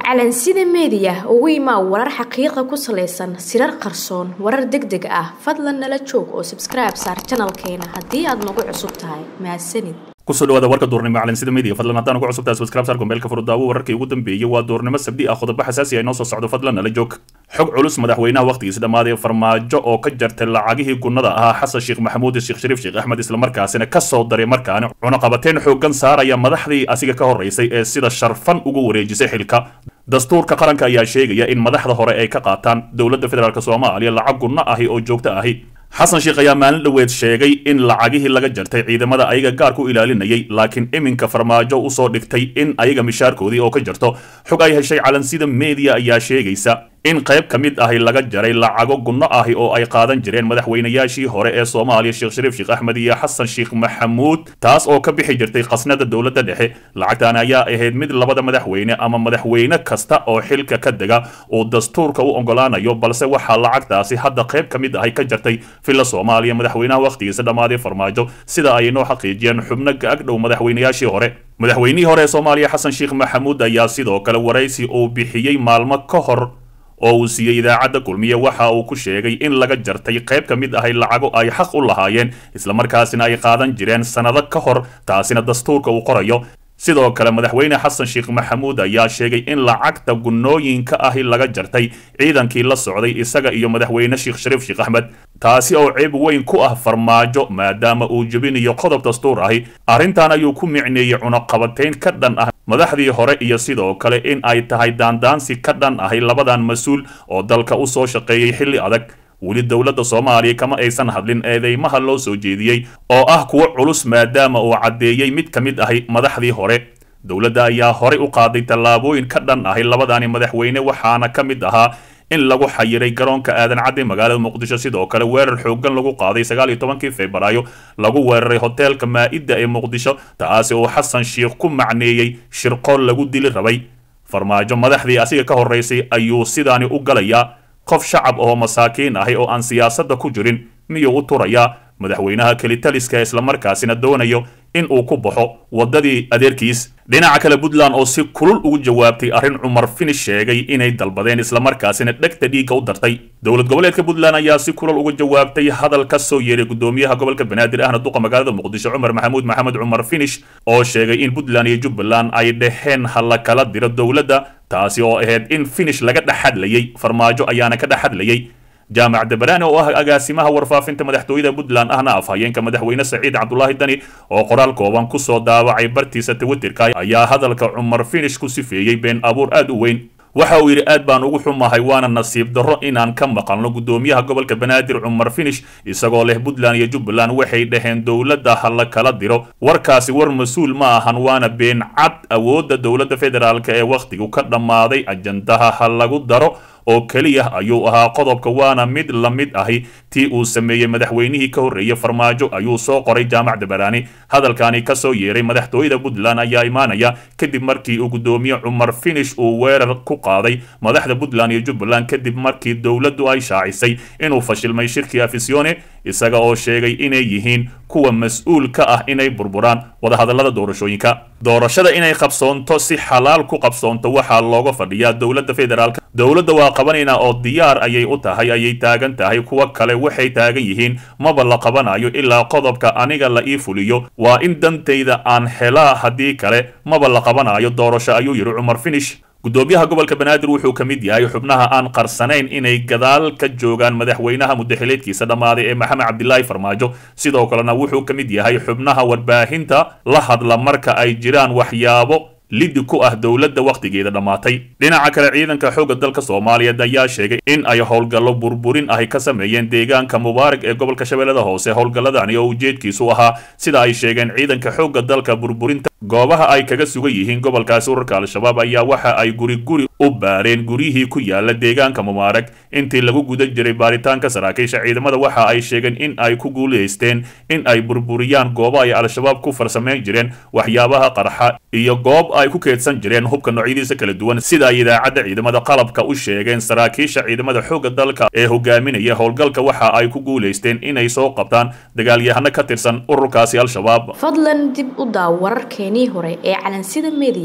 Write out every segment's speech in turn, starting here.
calansida meediya ugu imaa warar xaqiiqa ku salaysan sirar qarsoon warar deg deg ah fadlan nala joog oo sabskribe saar janalkeena haddii aad nagu cusub tahay mahadsanid kusoo dhawaada warka duurnimo calansida media fadlan haddaan ugu cusubtahay subscribe saar gombeelka furudaawo wararkii ugu dambeeyey waa duurnimo sabdi ah qodobo xasaasi ah inoo soo socdo fadlan nala joog xog culus madaxweynaha wakhtigiisa dhammaaday farmaajo oo ka jartay lacagihii gunnada ahaa xasan sheekh maxamuud sheekh shariif sheekh axmed islamarkaasina ka soo daray markaani cunaqabateen xooggan saaraya madaxdii asiga ka horraysay ee sida sharfan ugu wareejisay xilka dastuurka qaranka ayaa sheegaya in madaxda hore ay ka qaataan dowladda federaalk soomaaliya lacag gunno ahi oo joogto ahi xasan sheekh ayaa maalin dhoweed sheegay in lacagihii laga jartay ciidamada ayaga gaarka u ilaalinayay laakiin iminka farmaajo usoo dhigtay in ayaga mishaarkoodii oo ka jarto xog ay heshay calansida media ayaa sheegaysa in qayb ka mid ahi laga jaray lacago gunno ahi oo ay qaadan jireen madaxweynayaashii hore ee soomaaliya sheekh shariif sheekh axmed iyo xasan sheekh maxamuud taas oo ka bixi jirtay khasnada dowladda dhexe lacagtan ayaa ahayd mid labada madaxweyne ama madaxweyne kasta oo xilka ka dega uu dastuurka u ogolaanayo balse waxaa lacagtaasi hadda qayb ka mid ahi ka jartay villa soomaaliya madaxweynaha wakhtigiisa dhammaaday farmaajo sida ay noo xaqiijiyeen xubno ka-agdhow madaxweynayaashii hore madaxweynihii hore ee soomaaliya xasan sheekh maxamuud ayaa sidoo kale waraysi uu bixiyey maalmo ka hor oo uu siiyey idaacadda kulmiye waxa uu ku sheegay in laga jartay qayb ka mid ahay lacago ay xaq u lahaayeen islamarkaasina ay qaadan jireen sannado ka hor taasina dastuurka uu qorayo sidoo kale madaxweyne xasan sheekh maxamuud ayaa sheegay in lacagta gunnooyinka ahi laga jartay ciidankii la socday isaga iyo madaxweyne sheekh shariif sheekh axmed taasi oo ceeb weyn ku ah farmaajo maadaama uu jebinayo qodob dastuur ahi arrintan ayuu ku micneeyey cunaqabatayn ka dhan ah madaxdii hore iyo sidoo kale in ay tahay daandaansi ka dhan ahi labadan mas-uul oo dalka u soo shaqeeyey xilli adag weli dowladda soomaaliya kama aysan hadlin eedeymaha loo soo jeediyey oo ah kuwo culus maadaama uu caddeeyey mid ka mid ahi madaxdii hore dowladda ayaa horey u qaaday tallaabooyin ka dhan ahi labadani madaxweyne waxaana ka mid ahaa in lagu xayiray garoonka aadan cadde magaalada muqdisho sidoo kale weerar xooggan lagu qaaday sagaal iyo tobankii febraayo lagu weeraray hoteelka maa-idda ee muqdisho taasi oo xasan sheekh ku macneeyey shirqool lagu dili rabay farmaajo madaxdii asiga ka horraysay ayuu sidaani u galayaa qof shacab oo masaakiin ahi oo aan siyaasadda ku jirin miyuu u turayaa madaxweynaha kelitaliska islamarkaasina doonayo in uu ku baxo waddadii adeerkiis dhinaca kale puntland oo si kulul ugu jawaabtay arrin cumar finish sheegay inay dalbadeen islamarkaasina dhegta dhiigga u dartay dowlad goboleedka puntland ayaa si kulul uga jawaabtay hadal ka soo yeeray gudoomiyaha gobolka banaadir ahna duqa magaalada muqdisho cumar maxamuud maxamed cumar finish oo sheegay in puntland iyo jubbaland ay dhaheen ha la kala diro dowladda taasi oo ahayd in finish laga dhexadlayay farmaajo ayaana ka dhexadlayay jaamac dabaraani oo ah agaasimaha warfaafinta madaxtooyada puntland ahna afhayeenka madaxweyne saciid cabdulaahi dani oo qoraal kooban kusoo daawacay bartiisa twitterka ayaa hadalka cumar finish ku sifeeyey been abuur aad u weyn waxa uu yidhi aad baan ugu xumahay waana nasiib darro inaan ka maqalno gudoomiyaha gobolka banaadir cumar finish isagoo leh puntland iyo jubbaland waxay dhaheen dowladda ha la kala diro warkaasi war mas-uul ma ahan waana been cad awoodda dowladda federaalk ee wakhtigu ka dhammaaday ajandaha ha lagu daro oo keliya ayuu ahaa qodobka waana mid la mid ahi tii uu sameeyey madaxweynihii ka horreeyey farmaajo ayuu soo qoray jaamac dabaraani hadalkani ka soo yeeray madaxtooyada puntland ayaa imaanaya kadib markii uu gudoomiye cumar finish uu weerar ku qaaday madaxda puntland iyo jubbaland kadib markii dowladdu ay shaacisay inuu fashilmay shirkii afisione isaga oo sheegay inay yihiin kuwa mas-uul ka ah inay burburaan wadahadallada doorashooyinka doorashada inay qabsoonto si xalaal ku qabsoonto waxaa looga fadhiyaa dowladda federaalk dowladda waa qabanaynaa oo diyaar ayay u tahay ayay taagan tahay kuwa kale waxay taagan yihiin maba la qabanayo ilaa qodobka aniga la ii fuliyo waa in dantayda aan helaa haddii kale maba la qabanayo doorasho ayuu yidhi cumar finish gudoomiyaha gobolka banaadir wuxuu ka mid yahay xubnaha aan qarsanayn inay gadaal ka joogaan madaxweynaha mudaxileedkiisa dhammaaday ee maxamed cabdilaahi farmaajo sidoo kalena wuxuu ka mid yahay xubnaha warbaahinta la hadla marka ay jiraan waxyaabo liddi ku ah dowladda wakhtigeeda dhammaatay dhinaca kale ciidanka xoogga dalka soomaaliyeed ayaa sheegay in ay howlgallo burburin ahi ka sameeyeen deegaanka mubaarag ee gobolka shabeellada hoose howlgalladani oo ujeedkiisu ahaa sida ay sheegeen ciidanka xoogga dalka burburinta goobaha ay kaga sugan yihiin gobolkaasi urarka al-shabaab ayaa waxa ay guri guri u baareen guryihii ku yaala deegaanka mubaarag intii lagu guda jiray baaritaanka saraakiisha ciidamada waxa ay sheegeen in ay ku guulaysteen in ay burburiyaan goobo ay al-shabaab ku farsameyn jireen waxyaabaha qarxa iyo goob ay ku keedsan jireen hubka noocyadiisa kala duwan sida ay idaacadda ciidamada qalabka u sheegeen saraakiisha ciidamada xoogga dalka ee hogaaminaya howlgalka waxa ay ku guulaysteen inay soo qabtaan dagaalyahano ka tirsan ururkaasi al-shabaab fadlan dib u daaw wararkeenii hore ee calansida media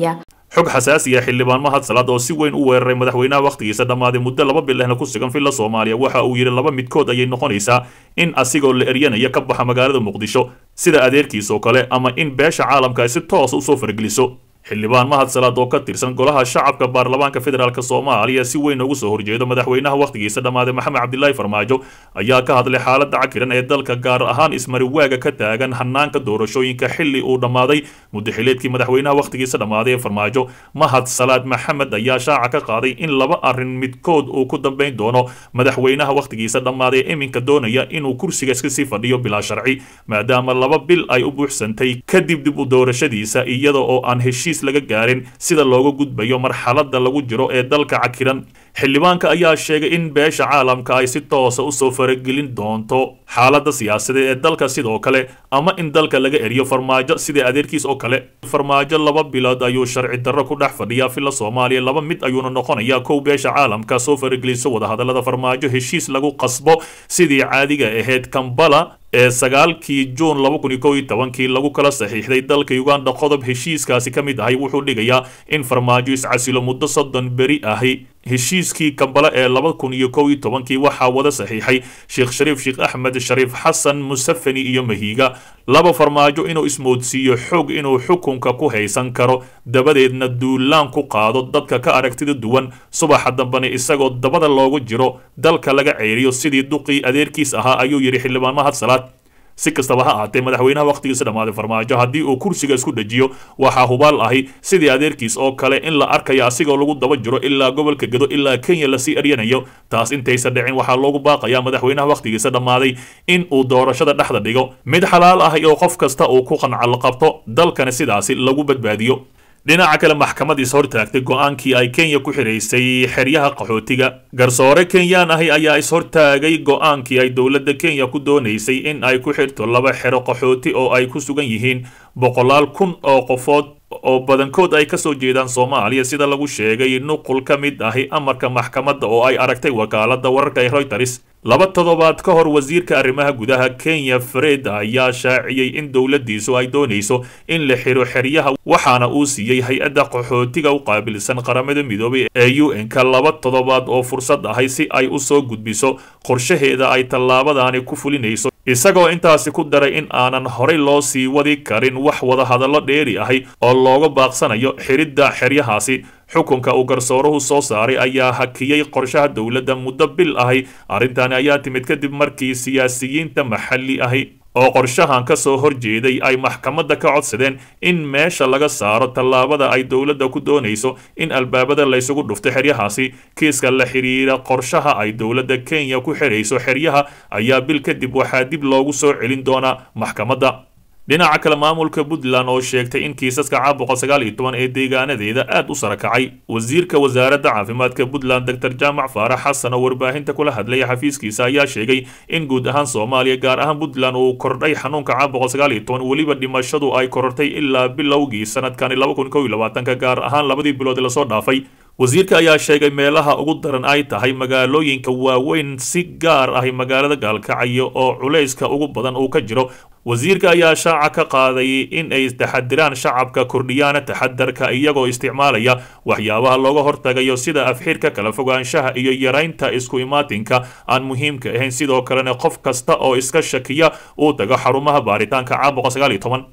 xog xasaasiya xildhibaan mahad salaad oo si weyn u weeraray madaxweynaha wakhtigiisa dhammaaday muddo laba bil ahna ku sugan villa soomaaliya waxa uu yidhi laba midkood ayay noqonaysaa in asigoo la eryanaya ka baxa magaalada muqdisho sida adeerkiis oo kale ama in beesha caalamka ay si toos usoo fargeliso xildhibaan mahad salaad oo ka tirsan golaha shacabka baarlamaanka federaalk soomaaliya si weyn ugu soo horjeedo madaxweynaha wakhtigiisa dhammaaday maxamed cabdilaahi farmaajo ayaa ka hadlay xaaladda cakiran ee dalka gaar ahaan ismariwaaga ka taagan hanaanka doorashooyinka xilli uu dhammaaday muddaxileedkii madaxweynaha wakhtigiisa dhammaaday ee farmaajo mahad salaad maxamed ayaa shaaca ka qaaday in laba arrin midkood uu ku dambayn doono madaxweynaha wakhtigiisa dhammaaday ee iminka doonaya inuu kursiga iska sii fadhiyo bilaa sharci maadaama laba bil ay u buuxsantay kadib dib u doorashadiisa iyada oo aan heshiis laga gaarin sida looga gudbayo marxalada lagu jiro ee dalka cakiran xildhibaanka ayaa sheegay in beesha caalamka ay si toosa usoo faragelin doonto xaalada siyaasadeed ee dalka sidoo kale ama in dalka laga eriyo farmaajo sidai adeerkiis oo kale farmaajo laba bilood ayuu sharci darro ku dhex fadhiyaa villa soomaaliya laba mid ayuuna noqonayaa kow beesha caalamka soo farageliso wadahadalada farmaajo heshiis lagu qasbo sidii caadiga ahayd kambala ee sagaalkii juun laba kun iyo kow iyo tobankii lagu kala saxiixday dalka uganda qodob heshiiskaasi ka mid ahay wuxuu dhigayaa in farmaajo iscasilo muddo soddon beri ahi heshiiskii kambale ee laba kun iyo kow iyo tobankii waxaa wada saxiixay sheekh shariif sheekh axmed shariif xasan musafani iyo mahiiga laba farmaajo inuu ismoodsiiyo xoog inuu xukunka ku haysan karo dabadeedna duulaan ku qaado dadka ka aragtida duwan subaxa dambena isagoo dabada loogu jiro dalka laga ceeriyo sidii duqii adeerkiis ahaa ayuu yidhi xildhibaan mahad salaad si kastaba ha ahaatee madaxweynaha wakhtigiisa dhammaaday farmaajo haddii uu kursiga isku dejiyo waxaa hubaal ahi sidii adeerkiis oo kale in la arkayo asigoo lagu daba jiro ilaa gobolka gedo ilaa kenya lasii eryanayo taas intaysa dhicin waxaa loogu baaqayaa madaxweynaha wakhtigiisa dhammaaday in uu doorashada dhexda dhigo mid xalaal ahi oo qof kasta uu ku qancal qabto dalkana sidaasi lagu badbaadiyo dhinaca kale maxkamad is hortaagtay go-aankii ay kenya ku xidhaysay xeryaha qaxootiga garsoore kenyaan ahi ayaa is-hortaagay go-aankii ay dowladda kenya ku doonaysay in ay ku xidhto laba xero qaxooti oo ay ku sugan yihiin boqolaal kun oo qofood oo badankood ay kasoo jeedaan soomaaliya sida lagu sheegay nuqul ka mid ahi amarka maxkamadda oo ay aragtay wakaalada wararka ee reuters laba toddobaad ka hor wasiirka arrimaha gudaha kenya fred ayaa shaaciyey in dowladdiisu ay doonayso in la xiro xeryaha waxaana uu siiyey hay-adda qaxootiga u qaabilsan qaramada midoobay ee u n-ka laba toddobaad oo fursad ahay si ay u soo gudbiso qorshaheeda ay tallaabadaani ku fulinayso isagoo intaasi ku daray in aanan horay loo sii wadi karin wax wadahadallo dheeri ahi oo looga baaqsanayo xiridda xeryahaasi xukunka uu garsooruhu soo saaray ayaa hakiyey qorshaha dowladda muddo bil ahi arrintani ayaa timid kadib markii siyaasiyiinta maxalli ahi oo qorshahan ka soo horjeeday ay maxkamadda ka codsadeen in meesha laga saaro tallaabada ay dowladda ku doonayso in albaabada laysugu dhufto xeryahaasi kiiska la xidhiira qorshaha ay dowladda kenya ku xirayso xeryaha ayaa bil kadib waxaa dib loogu soo celin doonaa maxkamadda dhinaca kale maamulka puntland oo sheegtay in kiisaska caabuqa sagaal iyo toban ee deegaanadeeda aad u sarakacay wasiirka wasaaradda caafimaadka puntland doctor jaamac faarax xasan oo warbaahinta kula hadlaya xafiiskiisa ayaa sheegay in guud ahaan soomaaliya gaar ahaan puntland uu kordhay xanuunka caabuqa sagaal iyo toban weliba dhimashadu ay korortay ilaa bilowgii sanadkani laba kun kow iyo labaatanka gaar ahaan labadii bilood lasoo dhaafay wasiirka ayaa sheegay meelaha ugu daran ay tahay magaalooyinka waaweyn si gaar ahi magaalada gaalkacyo oo culayska ugu badan uu ka jiro wasiirka ayaa shaaca ka qaaday in ay taxadiraan shacabka kordhiyaana taxadarka iyagoo isticmaalaya waxyaabaha looga hortagayo sida afxirka kala fogaanshaha iyo yaraynta isku imaatinka aan muhiimka ahayn sidoo kalena qof kasta oo iska shakiya uu tago xarumaha baaritaanka caabuqa sagaal iyo toban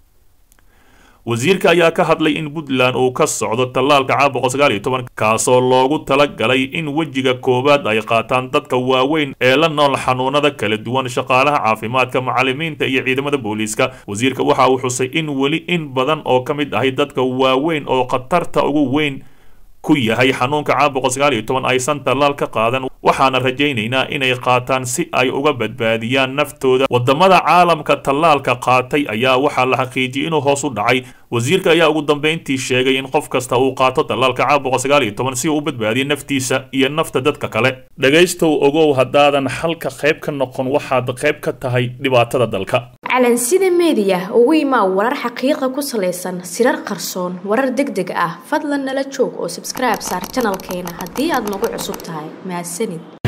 wasiirka ayaa ka hadlay in puntland uu ka socdo tallaalka caabuqa sagaal iyo toban kaasoo loogu talagalay in wejiga koowaad ay qaataan dadka waaweyn ee la nool xanuunada kala duwan shaqaalaha caafimaadka macalimiinta iyo ciidamada booliiska wasiirka waxa uu xusay in weli in badan oo ka mid ahay dadka waaweyn oo khatarta ugu weyn ku yahay xanuunka caabuqa sagaal iyo toban aysan tallaal ka qaadan waxaana rajaynaynaa inay qaataan si ay uga badbaadiyaan naftooda wadamada caalamka tallaalka qaatay ayaa waxaa la xaqiijiyay inuu hoos u dhacay wasiirka ayaa ugu dambeyntii sheegay in qof kasta uu qaato tallaalka caabuqa sagaal iyo toban si uu u badbaadiyo naftiisa iyo nafta dadka kale dhegaystow ogow haddaadan xalka qayb ka noqon waxaad qayb ka tahay dhibaatada dalka calansida meediya ugu imaa warar xaqiiqa ku salaysan sirar qarsoon warar deg deg ah fadlan nala joog oo sabskribe saar janalkeena haddii aad nagu cusub tahay mahadsanid